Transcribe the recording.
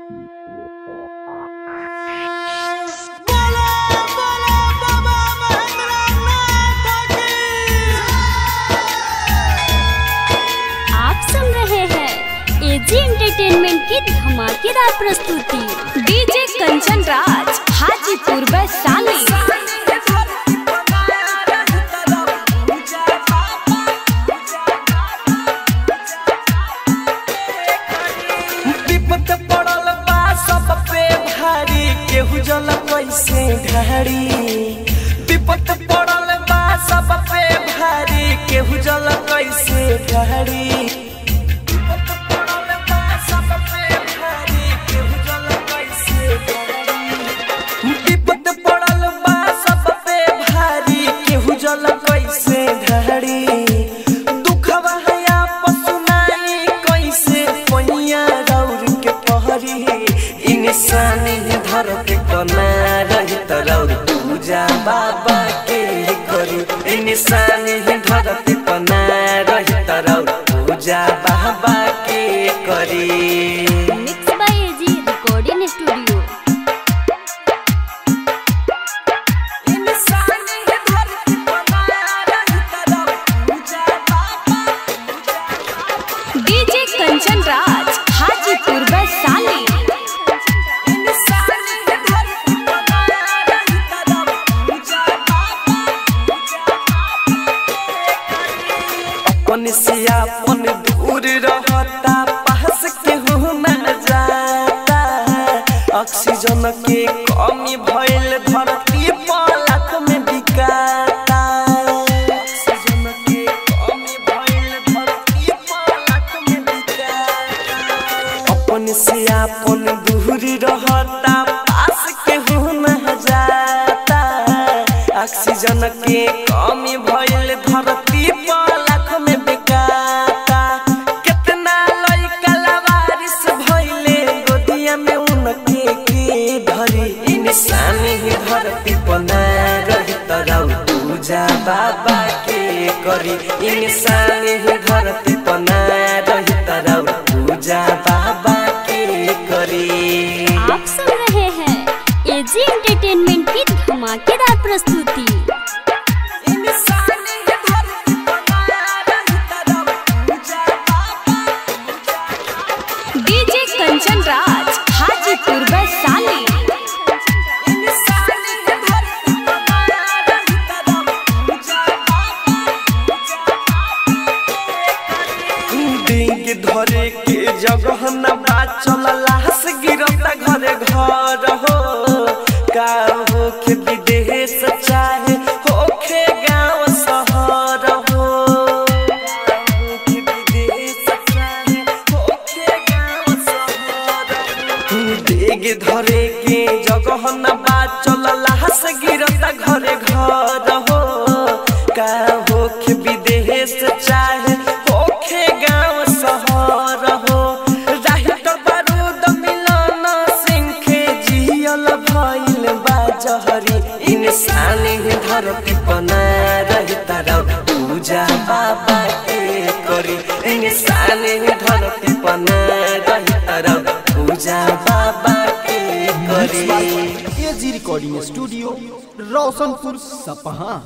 आप सुन रहे हैं एजी एंटरटेनमेंट की धमाकेदार प्रस्तुति डीजे कंचन राज हाजीपुर वैशाली विपत पड़ल बा सब पे भारी केहू जल कैसे ढारी विपत पड़ल बा सब पे भारी केहू जल कैसे ढारी विपत पड़ल बा सब पे भारी, केहू जल कैसे ढारी। विपत पड़ल बा सब पे भारी केहू जल कैसे ढारी दुखवा है आपस सुनाई कैसे पैया रौर के पहरी इंसानी धरती कना रही तरौर पूजा बाबा के करी इंसानी धरती कना रही तरौर पूजा बाबा के करी mix by AG recording studio इंसानी धरती कना रही तरौर पूजा बाबा डीजे कंचन राज हाजीपुर वैशाली अपन से अपन दूर रहता पास के हो न जाता ऑक्सीजन के कमी भइल धरती पलक में बिकाता ऑक्सीजन के कमी भइल धरती पलक में बिकाता अपन से अपन दूरी रहता पास के हो न जाता ऑक्सीजन के कमी भइल धरती पलक में बिकाता कितना लइका लवारिस भइले गोदिया में उनके के धरी इंसानी ही धरती बना रही तरौ पूजा बाबा के करी इंसानी ही धरती बना रही तरौ पूजा बाबा के करी आप सुन रहे हैं एजी एंटरटेनमेंट की धमाकेदार प्रस्तुति इंसानी ही धरती बना रही तरौ पूजा बाबा डीजे कंचन राज हाजीपुर वैशाली इंसानी ही धरती बना रही तरौ पूजा डिंग धरे के जगह न बाचल लाश गिरता घरे घर हो का हो के विदेश चाहे होखे गांव शहर हो का होखे विदेश चाहे होखे गांव शहर हो। डिंग धरे के जगह न बाचल लाश गिरता घरे घर हो का होखे विदेश चाहे होखे गांव शहर हो राही तो बारूद मिलन सिंखे जियल भइल बा जहरी इंसानी ही धरती बना रही तरौ पूजा बाबा के करी इंसानी ही धरती बना रही तरौ पूजा बाबा के करी एजी रिकॉर्डिंग स्टूडियो रोशनपुर सपहा